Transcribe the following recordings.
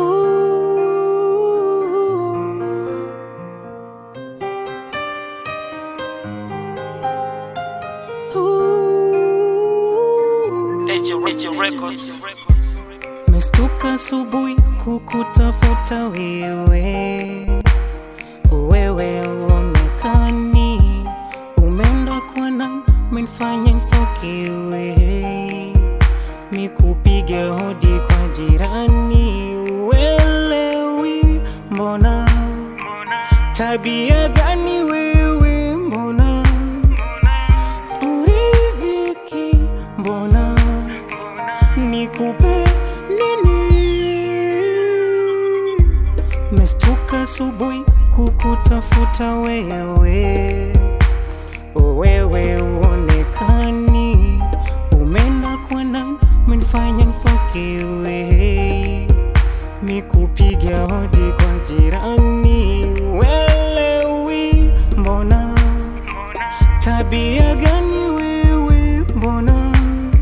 Ooh. Ooh. Mestuka asubuhi kukutafuta wewe, wewe uonekani, umeenda kwa nani, menifanya nifokewe, mikupige hodi kwa jirani, uelewi mbona, tabia gani wewe mbona, uridhiki mbona nikupe nini? Mestuka asubuhi kukutafuta wewe, wewe uonekani, umeenda kwa nani, menifanya nifokewe, mikupiga hodi kwa jirani, welewi mbona, tabia gani wewe mbona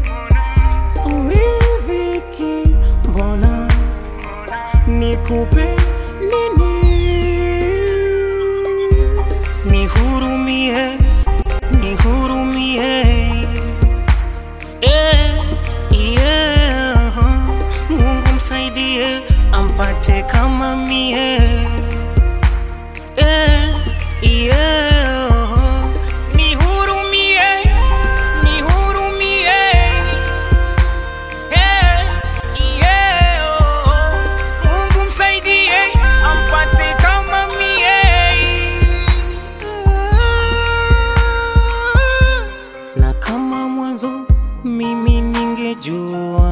uridhiki mbona nikupe nini nihurumie nihurumie eh, yeah. mungu msaidie ampate kama mie eh, yeah. nihurumie nihurumie Hey, yeah, oh, Mungu msaidie ampate kama mie. Na kama mwanzo mimi ningejua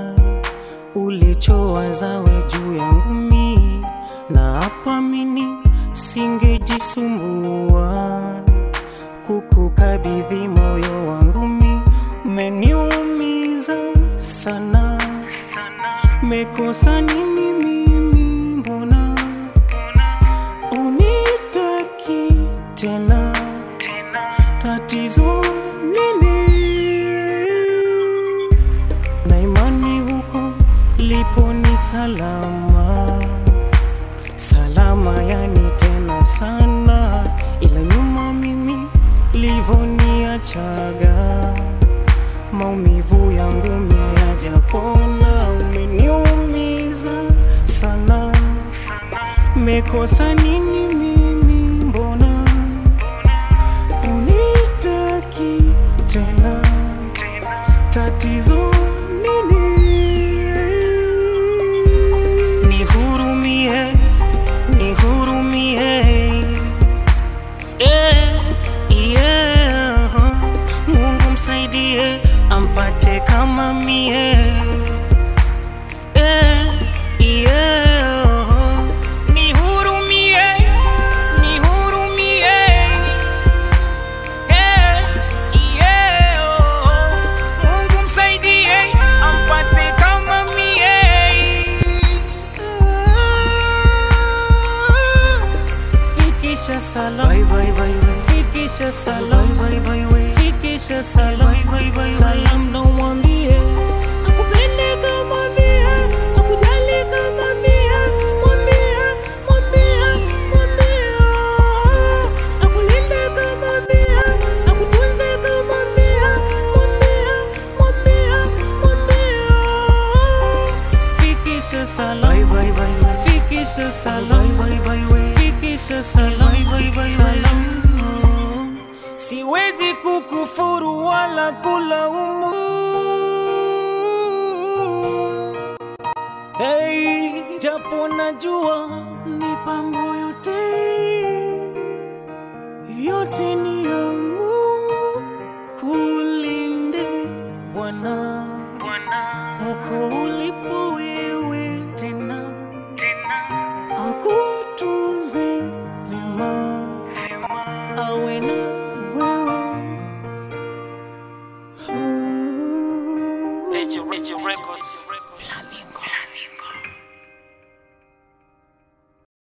ulichowazawe juu yangu mi, na hapa mini singejisumbua kukukabidhi moyo wangu mi, umeniumiza sana, mekosa nini mimi? Mbona unitaki tena? Tatizo nini? Na imani huko lipo ni salama salama, yani tena sana, ila nyuma mimi livoniachaga maumivu yangu meyajapona, umeniumiza sana, mekosa nini mimi? Mbona unitaki tena? Tatizo nini? Nihurumie, nihurumie Eh, yeah. Mungu msaidie ampate kama mie Eh, yeah. Nihurumie, nihurumie Eh, yeah. Mungu msaidie ampate kama mie Fikisha salam bye bye bye bye Fikisha salam bye bye bye Fikisha salam bye bye Salam na mwambie akupende kama mie akujali kama mie mwambie mwambie mwambie akulinde kama mie akutunze kama mie mwambie mwambie mwambie Fikisha salam bye bye bye bye Fikisha salam bye bye bye Fikisha salam bye bye salam Siwezi kukufuru wala kulaumu Hey, japo najua mipango yote yote ni ya Mungu, kulinde Bwana huko ulipo wewe.